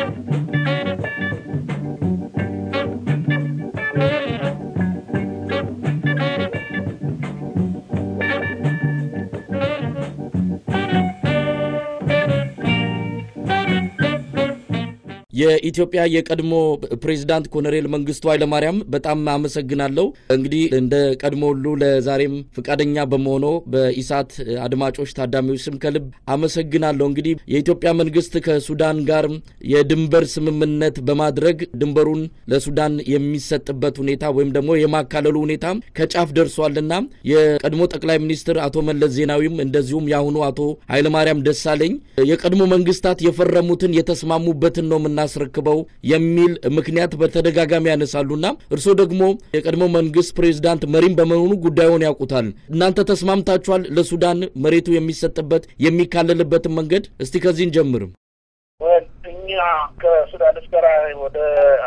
የኢትዮጵያ የቀድሞ ፕሬዚዳንት ኮሎኔል መንግስቱ ኃይለማርያም በጣም አመሰግናለሁ። እንግዲህ እንደ ቀድሞ ሁሉ ለዛሬም ፈቃደኛ በመሆኖ በኢሳት አድማጮች፣ ታዳሚዎች ስም ከልብ አመሰግናለሁ። እንግዲህ የኢትዮጵያ መንግስት ከሱዳን ጋር የድንበር ስምምነት በማድረግ ድንበሩን ለሱዳን የሚሰጥበት ሁኔታ ወይም ደግሞ የማካለሉ ሁኔታ ከጫፍ ደርሷልና የቀድሞ ጠቅላይ ሚኒስትር አቶ መለስ ዜናዊም እንደዚሁም የአሁኑ አቶ ኃይለማርያም ደሳለኝ የቀድሞ መንግስታት የፈረሙትን የተስማሙበትን ነው የምናስረክበው የሚል ምክንያት በተደጋጋሚ ያነሳሉና እርስዎ ደግሞ የቀድሞ መንግስት ፕሬዚዳንት መሪም በመሆኑ ጉዳዩን ያውቁታል። እናንተ ተስማምታችኋል ለሱዳን መሬቱ የሚሰጥበት የሚካለልበትን መንገድ? እስቲ ከዚህ እንጀምርም። እኛ ከሱዳኖች ጋር ወደ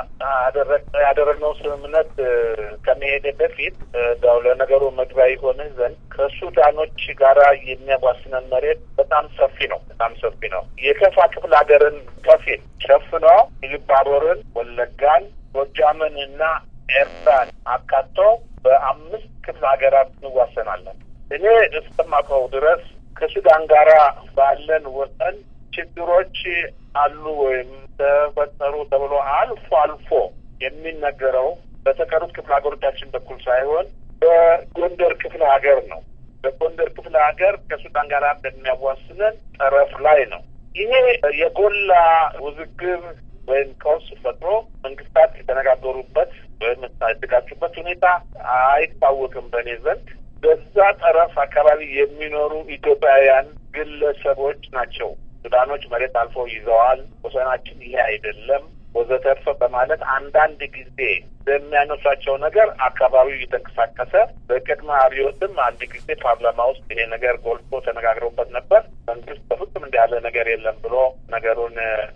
ያደረግነው ስምምነት ከመሄድ በፊት እንዳው ለነገሩ መግቢያ ይሆንህ ዘንድ ከሱዳኖች ጋራ የሚያዋስነን መሬት በጣም ሰፊ ነው። በጣም ሰፊ ነው። የከፋ ክፍለ ሀገርን ከፊል ሸፍኖ ኢሉባቦርን፣ ወለጋን፣ ጎጃምን እና ኤርትራን አካቶ በአምስት ክፍለ ሀገራት እንዋሰናለን። እኔ እስከማውቀው ድረስ ከሱዳን ጋራ ባለን ወሰን ችግሮች አሉ ወይም ተፈጠሩ ተብሎ አልፎ አልፎ የሚነገረው በተቀሩት ክፍለ ሀገሮቻችን በኩል ሳይሆን በጎንደር ክፍለ ሀገር ነው። በጎንደር ክፍለ ሀገር ከሱዳን ጋር በሚያዋስነን ጠረፍ ላይ ነው። ይሄ የጎላ ውዝግብ ወይም ቀውስ ፈጥሮ መንግስታት የተነጋገሩበት ወይም የተጋጩበት ሁኔታ አይታወቅም በእኔ ዘንድ። በዛ ጠረፍ አካባቢ የሚኖሩ ኢትዮጵያውያን ግለሰቦች ናቸው ሱዳኖች መሬት አልፎ ይዘዋል፣ ወሰናችን ይሄ አይደለም ወዘተርፈ በማለት አንዳንድ ጊዜ በሚያነሷቸው ነገር አካባቢው እየተንቀሳቀሰ በቅድመ አብዮትም አንድ ጊዜ ፓርላማ ውስጥ ይሄ ነገር ጎልቶ ተነጋግረውበት ነበር። መንግስት በፍጹም እንዲህ ያለ ነገር የለም ብሎ ነገሩን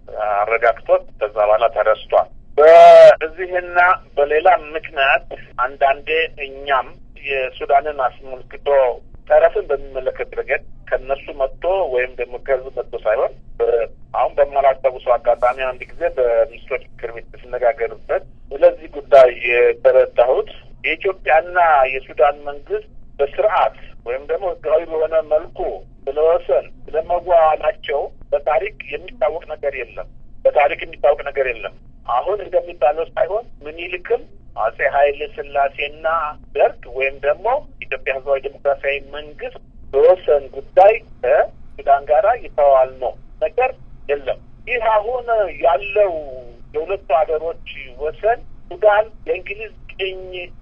አረጋግቶት ከዛ በኋላ ተረስቷል። በዚህና በሌላ ምክንያት አንዳንዴ እኛም የሱዳንን አስመልክቶ ጠረፍን በሚመለከት ረገድ ከነሱ መጥቶ ወይም ደግሞ ከህዝብ መጥቶ ሳይሆን አሁን በማላስታውሰው አጋጣሚ አንድ ጊዜ በሚኒስትሮች ምክር ቤት ስነጋገርበት ስለዚህ ጉዳይ የተረዳሁት የኢትዮጵያና የሱዳን መንግስት በስርዓት ወይም ደግሞ ህጋዊ በሆነ መልኩ ስለወሰን ስለመዋዋላቸው በታሪክ የሚታወቅ ነገር የለም። በታሪክ የሚታወቅ ነገር የለም። አሁን እንደሚባለው ሳይሆን ምኒልክም አጼ ኃይለ ሥላሴና ደርግ ወይም ደግሞ ኢትዮጵያ ህዝባዊ ዴሞክራሲያዊ መንግስት በወሰን ጉዳይ ከሱዳን ጋራ የተዋዋል ነው ነገር የለም። ይህ አሁን ያለው የሁለቱ ሀገሮች ወሰን ሱዳን የእንግሊዝ ቅኝ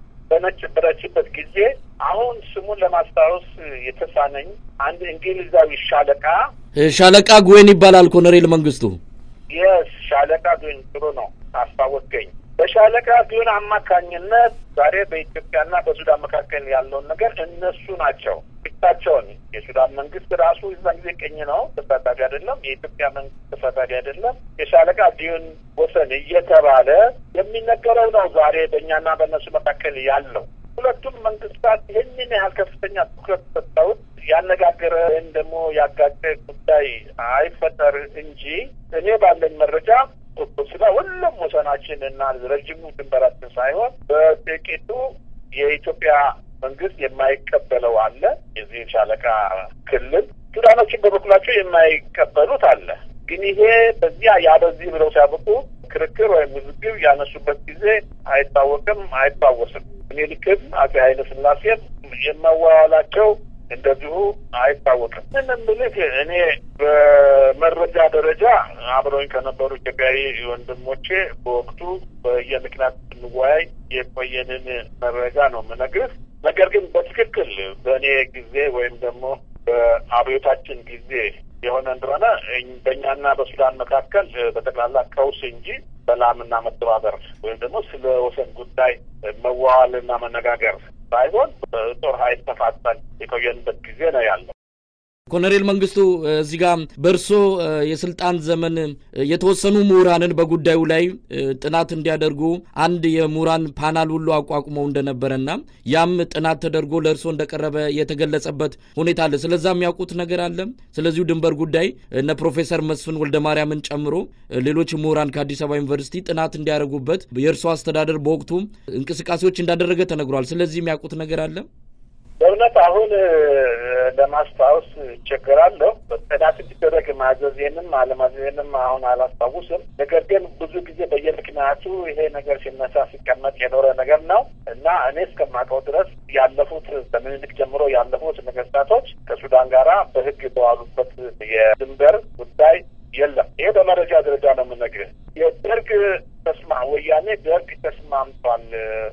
በነበረችበት ጊዜ አሁን ስሙን ለማስታወስ የተሳነኝ አንድ እንግሊዛዊ ሻለቃ ሻለቃ ጉዌን ይባላል ኮሎኔል መንግስቱ። የስ ሻለቃ ጉዌን ጥሩ ነው አስታወስከኝ። በሻለቃ ቢሆን አማካኝነት ዛሬ በኢትዮጵያና በሱዳን መካከል ያለውን ነገር እነሱ ናቸው ብቻቸውን። የሱዳን መንግስት ራሱ እዛን ጊዜ ቀኝ ነው፣ ተሳታፊ አይደለም። የኢትዮጵያ መንግስት ተሳታፊ አይደለም። የሻለቃ ቢሆን ወሰን እየተባለ የሚነገረው ነው ዛሬ በእኛና በእነሱ መካከል ያለው። ሁለቱም መንግስታት ይህንን ያህል ከፍተኛ ትኩረት ሰጥተውት ያነጋገረ ወይም ደግሞ ያጋጨ ጉዳይ አይፈጠር እንጂ እኔ ባለኝ መረጃ ስለ ሁሉም ወሰናችን እና ረጅሙ ድንበራችን ሳይሆን በጥቂቱ የኢትዮጵያ መንግስት የማይቀበለው አለ። የዚህ ሻለቃ ክልል ሱዳኖችን በበኩላቸው የማይቀበሉት አለ። ግን ይሄ በዚያ ያ በዚህ ብለው ሲያበቁ ክርክር ወይም ውዝግብ ያነሱበት ጊዜ አይታወቅም፣ አይታወስም። ምኒልክም አፄ ኃይለ ሥላሴም የመዋዋላቸው እንደዚሁ አይታወቅም። ምን ምልክ እኔ በመረጃ ደረጃ አብረውኝ ከነበሩ ኢትዮጵያዊ ወንድሞቼ በወቅቱ በየምክንያት ስንወያይ የቆየንን መረጃ ነው የምነግርህ። ነገር ግን በትክክል በእኔ ጊዜ ወይም ደግሞ በአብዮታችን ጊዜ የሆነ እንደሆነ በእኛና በሱዳን መካከል በጠቅላላ ቀውስ እንጂ ሰላምና መተባበር ወይም ደግሞ ስለ ወሰን ጉዳይ መዋዋልና መነጋገር ሳይሆን በጦር ኃይል ተፋጠን የቆየንበት ጊዜ ነው ያለው። ኮሎኔል መንግስቱ እዚህ ጋር በእርሶ የስልጣን ዘመን የተወሰኑ ምሁራንን በጉዳዩ ላይ ጥናት እንዲያደርጉ አንድ የምሁራን ፓናል ሁሉ አቋቁመው እንደነበረና ያም ጥናት ተደርጎ ለእርሶ እንደቀረበ የተገለጸበት ሁኔታ አለ። ስለዛ የሚያውቁት ነገር አለ። ስለዚሁ ድንበር ጉዳይ እነ ፕሮፌሰር መስፍን ወልደ ማርያምን ጨምሮ ሌሎች ምሁራን ከአዲስ አበባ ዩኒቨርሲቲ ጥናት እንዲያደርጉበት የእርሶ አስተዳደር በወቅቱ እንቅስቃሴዎች እንዳደረገ ተነግሯል። ስለዚህ የሚያውቁት ነገር አለ። በእውነት አሁን ለማስታወስ ይቸገራለሁ። ጥናት እንዲደረግ ማዘዜንም አለማዘዜንም አሁን አላስታውስም። ነገር ግን ብዙ ጊዜ በየምክንያቱ ይሄ ነገር ሲነሳ ሲቀመጥ የኖረ ነገር ነው እና እኔ እስከማውቀው ድረስ ያለፉት ከምኒልክ ጀምሮ ያለፉት ነገስታቶች ከሱዳን ጋራ በሕግ የተዋሉበት የድንበር ጉዳይ የለም። ይሄ በመረጃ ደረጃ ነው የምነግርህ። የደርግ ተስማ ወያኔ ደርግ ተስማምቷል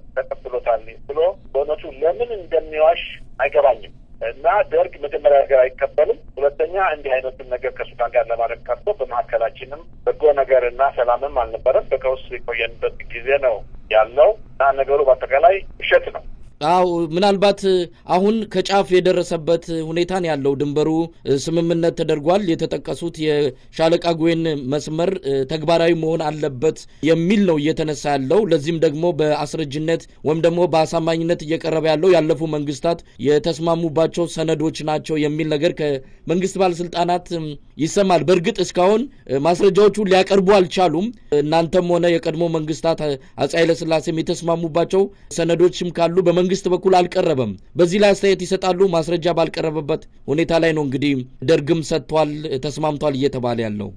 ተቀብሎታል ብሎ በእውነቱ ለምን እንደሚዋሽ አይገባኝም። እና ደርግ መጀመሪያ ነገር አይቀበልም። ሁለተኛ እንዲህ አይነቱን ነገር ከሱዳን ጋር ለማድረግ ቀርቶ በመካከላችንም በጎ ነገር እና ሰላምም አልነበረም። በቀውስ የቆየንበት ጊዜ ነው ያለው እና ነገሩ በአጠቃላይ ውሸት ነው። አው ምናልባት አሁን ከጫፍ የደረሰበት ሁኔታን ያለው ድንበሩ ስምምነት ተደርጓል። የተጠቀሱት የሻለቃ ጉዌን መስመር ተግባራዊ መሆን አለበት የሚል ነው እየተነሳ ያለው። ለዚህም ደግሞ በአስረጅነት ወይም ደግሞ በአሳማኝነት እየቀረበ ያለው ያለፉ መንግስታት የተስማሙባቸው ሰነዶች ናቸው የሚል ነገር ከመንግስት ባለስልጣናት ይሰማል። በእርግጥ እስካሁን ማስረጃዎቹ ሊያቀርቡ አልቻሉም። እናንተም ሆነ የቀድሞ መንግስታት አፄ ኃይለስላሴም የተስማሙባቸው ሰነዶችም ካሉ በመንግስት በኩል አልቀረበም። በዚህ ላይ አስተያየት ይሰጣሉ። ማስረጃ ባልቀረበበት ሁኔታ ላይ ነው እንግዲህ ደርግም ሰጥቷል፣ ተስማምቷል እየተባለ ያለው።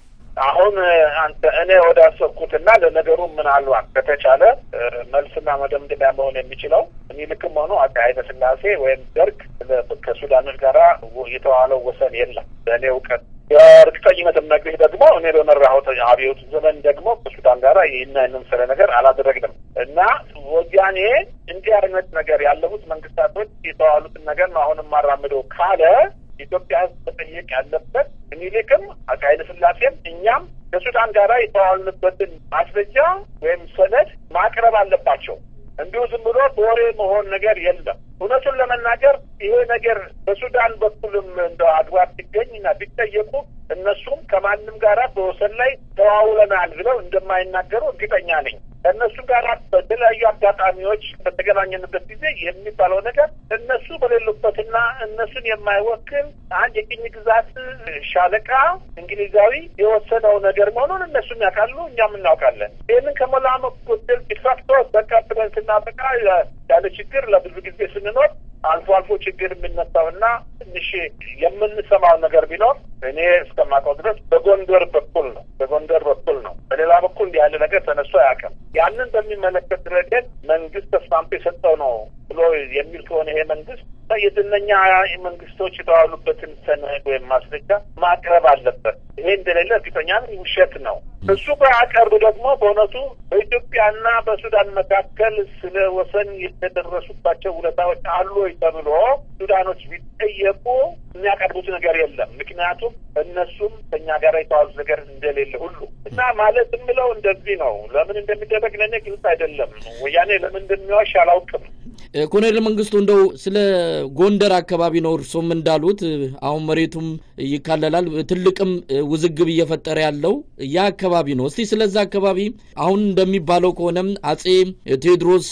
አሁን አንተ እኔ ወደ አሰብኩትና ለነገሩ ምናልባት ከተቻለ መልስና መደምደሚያ መሆን የሚችለው ምኒልክም ሆኖ አፄ ኃይለ ሥላሴ ወይም ደርግ ከሱዳኖች ጋራ የተዋለው ወሰን የለም በእኔ እውቀት የእርግጠኝነት የምነግርህ ደግሞ እኔ በመራሁት አብዮት ዘመን ደግሞ ከሱዳን ጋር ይህን የመሰለ ነገር አላደረግንም እና ወያኔ እንዲህ አይነት ነገር ያለፉት መንግስታቶች የተዋሉትን ነገር ነው አሁን የማራምደው ካለ ኢትዮጵያ ሕዝብ መጠየቅ ያለበት ምኒልክም አፄ ኃይለ ሥላሴም እኛም ከሱዳን ጋር የተዋልንበትን ማስረጃ ወይም ሰነድ ማቅረብ አለባቸው። እንዲሁ ዝም ብሎ በወሬ መሆን ነገር የለም። እውነቱን ለመናገር ይሄ ነገር በሱዳን በኩልም እንደ አግባብ ቢገኝና ቢጠየቁ እነሱም ከማንም ጋራ በወሰን ላይ ተዋውለናል ብለው እንደማይናገሩ እርግጠኛ ነኝ። ከእነሱ ጋር በተለያዩ አጋጣሚዎች በተገናኘንበት ጊዜ የሚባለው ነገር እነሱ በሌሉበትና እነሱን የማይወክል አንድ የቅኝ ግዛት ሻለቃ እንግሊዛዊ የወሰነው ነገር መሆኑን እነሱም ያውቃሉ፣ እኛም እናውቃለን። ይህንን ከሞላ ጎደል ዲፋክቶ በቃ ብለን ስናበቃ ያለ ችግር ለብዙ ጊዜ ስንኖር አልፎ አልፎ ችግር የሚነሳውና ትንሽ የምንሰማው ነገር ቢኖር እኔ እስከማውቀው ድረስ በጎንደር በኩል ነው። በጎንደር በኩል ነው። በሌላ በኩል እንዲህ ያለ ነገር ተነስቶ አያውቅም። ያንን በሚመለከት ረገድ መንግስት ተስማምቶ የሰጠው ነው ብሎ የሚል ከሆነ ይሄ መንግስት የዝነኛ መንግስቶች የተዋሉበትን ሰነድ ወይም ማስረጃ ማቅረብ አለበት። ይሄ እንደሌለ እርግጠኛ ውሸት ነው። እሱ በአቀርብ ደግሞ በእውነቱ በኢትዮጵያና በሱዳን መካከል ስለ ወሰን የተደረሱባቸው ሁኔታዎች አሉ ወይ ተብሎ ሱዳኖች ቢጠየቁ የሚያቀርቡት ነገር የለም። ምክንያቱም እነሱም ከኛ ጋር የተዋሉት ነገር እንደሌለ ሁሉ እና ማለት የምለው እንደዚህ ነው። ለምን እንደሚደረግ ለእኔ ግልጽ አይደለም። ወያኔ ለምን እንደሚዋሽ አላውቅም። ኮሎኔል መንግስቱ እንደው ስለ ጎንደር አካባቢ ነው እርሶም እንዳሉት አሁን መሬቱም ይካለላል፣ ትልቅም ውዝግብ እየፈጠረ ያለው ያ አካባቢ ነው። እስቲ ስለዛ አካባቢ አሁን እንደሚባለው ከሆነም አጼ ቴዎድሮስ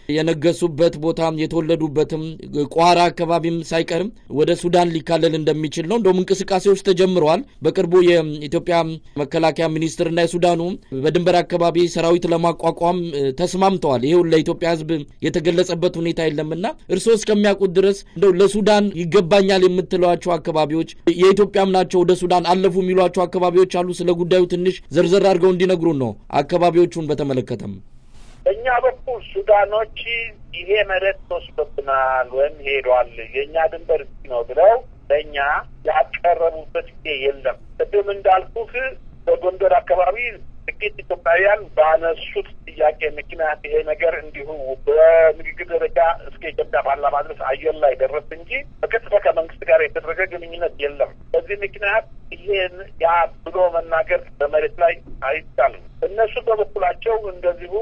የነገሱበት ቦታ የተወለዱበትም ቋራ አካባቢም ሳይቀርም ወደ ሱዳን ሊካለል እንደሚችል ነው። እንደውም እንቅስቃሴዎች ተጀምረዋል። በቅርቡ የኢትዮጵያ መከላከያ ሚኒስትርና የሱዳኑ በድንበር አካባቢ ሰራዊት ለማቋቋም ተስማምተዋል። ይሄው ለኢትዮጵያ ሕዝብ የተገለጸበት ሁኔታ የለምና እርስዎ እስከሚያውቁት ድረስ እንደው ለሱዳን ይገባኛል የምትለዋቸው አካባቢዎች የኢትዮጵያም ናቸው ወደ ሱዳን አለፉ የሚሏቸው አካባቢዎች አሉ። ስለ ጉዳዩ ትንሽ ዘርዘር አድርገው እንዲነግሩን ነው አካባቢዎቹን በተመለከተም። በእኛ በኩል ሱዳኖች ይሄ መሬት ተወስዶብናል ወይም ሄዷል የእኛ ድንበር ነው ብለው ለእኛ ያቀረቡበት ጊዜ የለም። ቅድም እንዳልኩህ በጎንደር አካባቢ ጥቂት ኢትዮጵያውያን ባነሱት ጥያቄ ምክንያት ይሄ ነገር እንዲሁ በንግግር ደረጃ እስከ ኢትዮጵያ ፓርላማ ድረስ አየር ላይ ደረስ እንጂ በቀጥታ ከመንግስት ጋር የተደረገ ግንኙነት የለም። በዚህ ምክንያት ይሄን ያ ብሎ መናገር በመሬት ላይ አይቻልም። እነሱ በበኩላቸው እንደዚሁ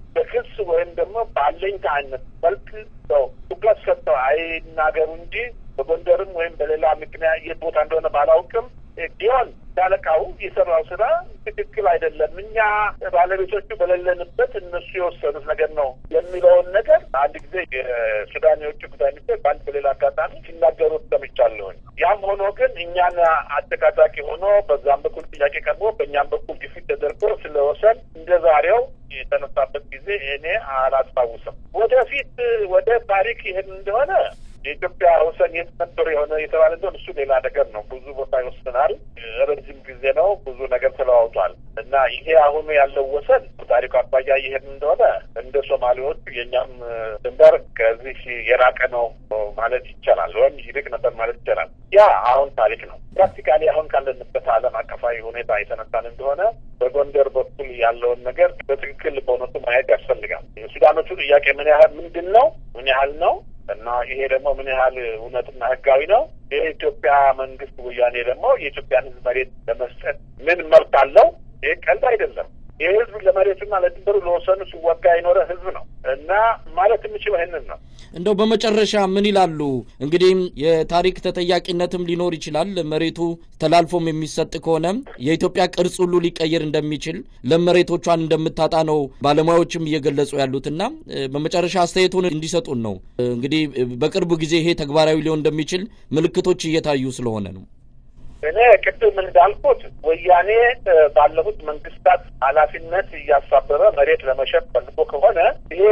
በክስ ወይም ደግሞ በአለኝታ አይነት መልክ ሰው ትኩረት ሰጥተው አይናገሩ እንጂ በጎንደርም ወይም በሌላ ምክንያት የት ቦታ እንደሆነ ባላውቅም ቢሆን ሻለቃው የሰራው ስራ ትክክል አይደለም፣ እኛ ባለቤቶቹ በሌለንበት እነሱ የወሰኑት ነገር ነው የሚለውን ነገር አንድ ጊዜ የሱዳን የውጭ ጉዳይ ሚኒስቴር በአንድ በሌላ አጋጣሚ ሲናገሩት ሰምቻለሁኝ። ያም ሆኖ ግን እኛን አጨቃጫቂ ሆኖ በዛም በኩል ጥያቄ ቀርቦ በእኛም በኩል ግፊት ተደርጎ ስለወሰን እንደ ዛሬው የተነሳበት ጊዜ እኔ አላስታውስም። ወደፊት ወደ ታሪክ ይሄን እንደሆነ የኢትዮጵያ ወሰን የት ነበር የሆነ የተባለ እንደሆነ እሱ ሌላ ነገር ነው። ብዙ ቦታ ይወስናል። ረጅም ጊዜ ነው። ብዙ ነገር ተለዋውጧል እና ይሄ አሁኑ ያለው ወሰን ታሪኩ አባያ ይሄን እንደሆነ እንደ ሶማሌዎቹ የእኛም ድንበር ከዚህ የራቀ ነው ማለት ይቻላል፣ ወይም ይርቅ ነበር ማለት ይቻላል። ያ አሁን ታሪክ ነው። ፕራክቲካሊ አሁን ካለንበት ዓለም አቀፋዊ ሁኔታ የተነሳን እንደሆነ በጎንደር በኩል ያለውን ነገር በትክክል በእውነቱ ማየት ያስፈልጋል። የሱዳኖቹ ጥያቄ ምን ያህል ምንድን ነው ምን ያህል ነው እና ይሄ ደግሞ ምን ያህል እውነትና ህጋዊ ነው? የኢትዮጵያ መንግስት ወያኔ ደግሞ የኢትዮጵያን ህዝብ መሬት ለመስጠት ምን መብት አለው? ይህ ቀልድ አይደለም። ይህ ህዝብ ለመሬቱና ለድንበሩ ለወሰኑ ሲዋጋ የኖረ ህዝብ ነው እና ማለት የምችለው ይህንን ነው። እንደው በመጨረሻ ምን ይላሉ? እንግዲህ የታሪክ ተጠያቂነትም ሊኖር ይችላል። መሬቱ ተላልፎም የሚሰጥ ከሆነ የኢትዮጵያ ቅርጽ ሁሉ ሊቀየር እንደሚችል ለመሬቶቿን እንደምታጣ ነው ባለሙያዎችም እየገለጹ ያሉትና በመጨረሻ አስተያየቱን እንዲሰጡን ነው። እንግዲህ በቅርብ ጊዜ ይሄ ተግባራዊ ሊሆን እንደሚችል ምልክቶች እየታዩ ስለሆነ ነው። እኔ ቅድም እንዳልኩት ወያኔ ባለፉት መንግስታት ኃላፊነት እያሳበበ መሬት ለመሸጥ ፈልጎ ከሆነ ይሄ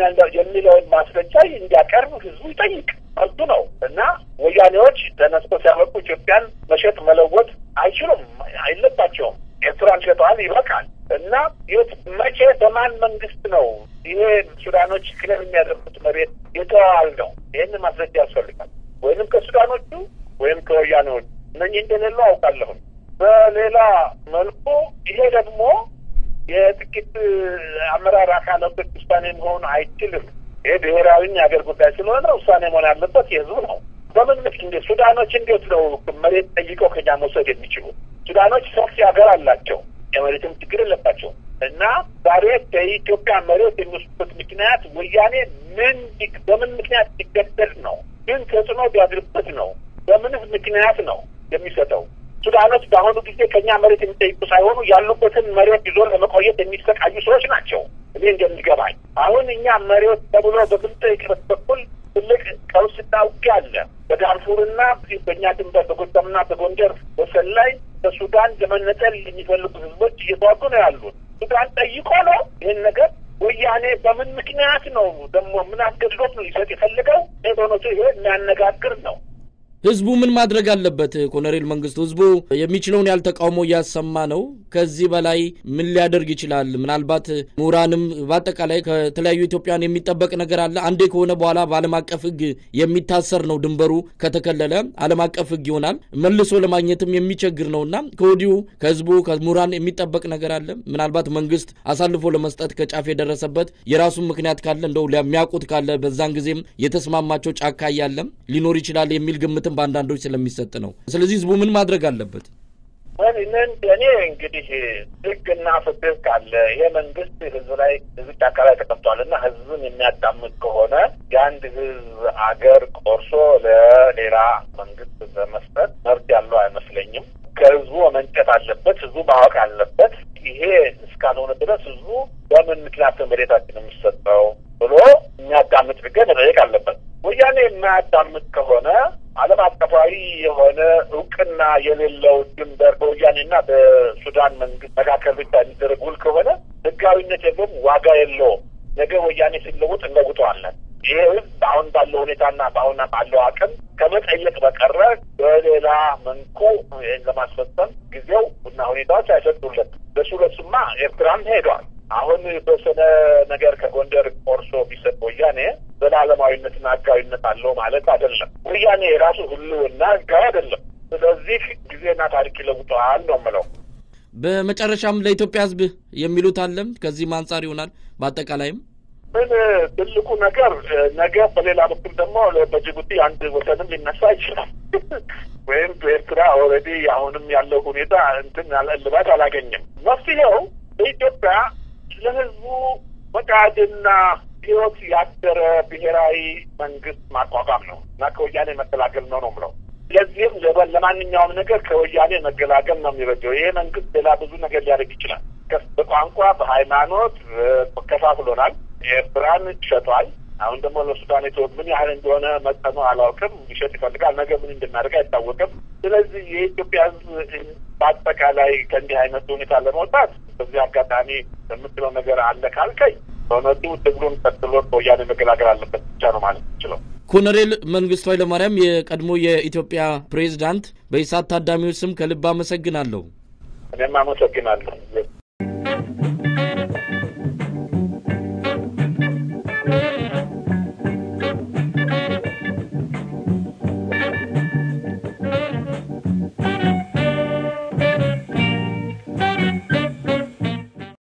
የሚለውን ማስረጃ እንዲያቀርብ ህዝቡ ይጠይቅ፣ መብቱ ነው እና ወያኔዎች ተነስቶ ሲያበቁ ኢትዮጵያን መሸጥ መለወጥ አይችሉም፣ አይለባቸውም። ኤርትራን ሸጠዋል፣ ይበቃል። እና የት መቼ በማን መንግስት ነው ይሄ ሱዳኖች ክለል የሚያደርጉት መሬት የተዋል ነው? ይህን ማስረጃ ያስፈልጋል። ወይንም ከሱዳኖቹ ወይም ከወያኔዎቹ እነኚህ እንደሌሉ አውቃለሁም። በሌላ መልኩ ይሄ ደግሞ የጥቂት አመራር አካላቶች ውሳኔ መሆን አይችልም። ይሄ ብሔራዊ የሀገር ጉዳይ ስለሆነ ውሳኔ መሆን ያለበት የህዝቡ ነው። በምን ምክ እንደ ሱዳኖች እንዴት ነው መሬት ጠይቀው ከኛ መውሰድ የሚችሉ? ሱዳኖች ሰፊ ሀገር አላቸው፣ የመሬትም ችግር የለባቸው እና ዛሬ ከኢትዮጵያ መሬት የሚወስዱበት ምክንያት ወያኔ ምን በምን ምክንያት ሲገደድ ነው? ምን ተጽዕኖ ቢያድርበት ነው? በምንስ ምክንያት ነው የሚሰጠው? ሱዳኖች በአሁኑ ጊዜ ከእኛ መሬት የሚጠይቁ ሳይሆኑ ያሉበትን መሬት ይዞ ለመቆየት የሚሰቃዩ ሰዎች ናቸው። እኔ እንደሚገባኝ አሁን እኛ መሬት ተብሎ በምንጠይቅበት በኩል ትልቅ ቀውስና ውጊያ አለ። በዳርፉርና በእኛ ድንበር በጎጃምና በጎንደር ወሰን ላይ ከሱዳን ለመነጠል የሚፈልጉ ህዝቦች እየተዋጉ ነው ያሉት። ሱዳን ጠይቆ ነው ይህን ነገር ወያኔ በምን ምክንያት ነው ደግሞ ምን አስገድዶት ነው ሊሰጥ የፈለገው? በእውነቱ ይሄ የሚያነጋግር ነው። ህዝቡ ምን ማድረግ አለበት? ኮሎኔል መንግስቱ፣ ህዝቡ የሚችለውን ያህል ተቃውሞ እያሰማ ነው። ከዚህ በላይ ምን ሊያደርግ ይችላል? ምናልባት ምሁራንም በአጠቃላይ ከተለያዩ ኢትዮጵያን የሚጠበቅ ነገር አለ። አንዴ ከሆነ በኋላ በዓለም አቀፍ ህግ የሚታሰር ነው። ድንበሩ ከተከለለ ዓለም አቀፍ ህግ ይሆናል። መልሶ ለማግኘትም የሚቸግር ነው እና ከወዲሁ ከህዝቡ ከምሁራን የሚጠበቅ ነገር አለ። ምናልባት መንግስት አሳልፎ ለመስጠት ከጫፍ የደረሰበት የራሱን ምክንያት ካለ እንደው የሚያውቁት ካለ በዛን ጊዜም የተስማማቸው ጫካ እያለም ሊኖር ይችላል የሚል ግምትም በአንዳንዶች ስለሚሰጥ ነው። ስለዚህ ህዝቡ ምን ማድረግ አለበት? እኔ እንግዲህ ህግና ፍትህ ካለ ይሄ መንግስት ህዝብ ላይ ህዝብ ጫካ ላይ ተቀምጧል እና ህዝብን የሚያዳምጥ ከሆነ የአንድ ህዝብ አገር ቆርሶ ለሌላ መንግስት በመስጠት መብት ያለው አይመስለኝም። ከህዝቡ መመንጨት አለበት። ህዝቡ ማወቅ አለበት። ይሄ እስካልሆነ ድረስ ህዝቡ በምን ምክንያት መሬታችን የሚሰጠው ብሎ የሚያዳምጥ ህገ መጠየቅ አለበት። ወያኔ የማያዳምጥ ከሆነ ዓለም አቀፋዊ የሆነ እውቅና የሌለው ድንበር በወያኔና በሱዳን መንግስት መካከል ብቻ የሚደረግ ውል ከሆነ ህጋዊነት የለውም፣ ዋጋ የለውም። ነገ ወያኔ ሲለውጥ እንለውጠዋለን። ይህ ህዝብ አሁን ባለው ሁኔታና በአሁን ባለው አቅም ከመጠየቅ በቀረ በሌላ መንኩ ይህን ለማስፈጸም ጊዜው እና ሁኔታዎች አይሰጡለት። በሱ ለሱማ ኤርትራም ሄዷል። አሁን የተወሰነ ነገር ከጎንደር ቆርሶ ቢሰጥ ወያኔ ዘላለማዊነትና ህጋዊነት አለው ማለት አይደለም። ወያኔ የራሱ ህልውና ህጋዊ አይደለም። ስለዚህ ጊዜና ታሪክ ይለውጠዋል ነው የምለው። በመጨረሻም ለኢትዮጵያ ህዝብ የሚሉት አለም ከዚህም አንጻር ይሆናል በአጠቃላይም ምን ትልቁ ነገር ነገ በሌላ በኩል ደግሞ በጅቡቲ አንድ ወሰንም ሊነሳ ይችላል። ወይም በኤርትራ ኦልሬዲ አሁንም ያለው ሁኔታ እንትን እልባት አላገኘም። መፍትሄው በኢትዮጵያ ለህዝቡ ፈቃድና ህይወት ያደረ ብሔራዊ መንግስት ማቋቋም ነው እና ከወያኔ መገላገል ነው ነው ምለው። ለዚህም ለማንኛውም ነገር ከወያኔ መገላገል ነው የሚበጀው። ይሄ መንግስት ሌላ ብዙ ነገር ሊያደርግ ይችላል። በቋንቋ በሃይማኖት ከፋፍሎናል። ኤርትራን ሸጧል። አሁን ደግሞ ለሱዳን የተወ ምን ያህል እንደሆነ መጠኑ አላውቅም። ሊሸጥ ይፈልጋል። ነገ ምን እንደሚያደርግ አይታወቅም። ስለዚህ የኢትዮጵያ ህዝብ በአጠቃላይ ከእንዲህ አይነት ሁኔታ ለመውጣት በዚህ አጋጣሚ የምትለው ነገር አለ ካልከኝ በእውነቱ ትግሉን ቀጥሎ በወያኔ መገላገል አለበት ብቻ ነው ማለት ይችለው። ኮሎኔል መንግስቱ ኃይለማርያም የቀድሞ የኢትዮጵያ ፕሬዝዳንት፣ በኢሳት ታዳሚዎች ስም ከልብ አመሰግናለሁ። እኔም አመሰግናለሁ።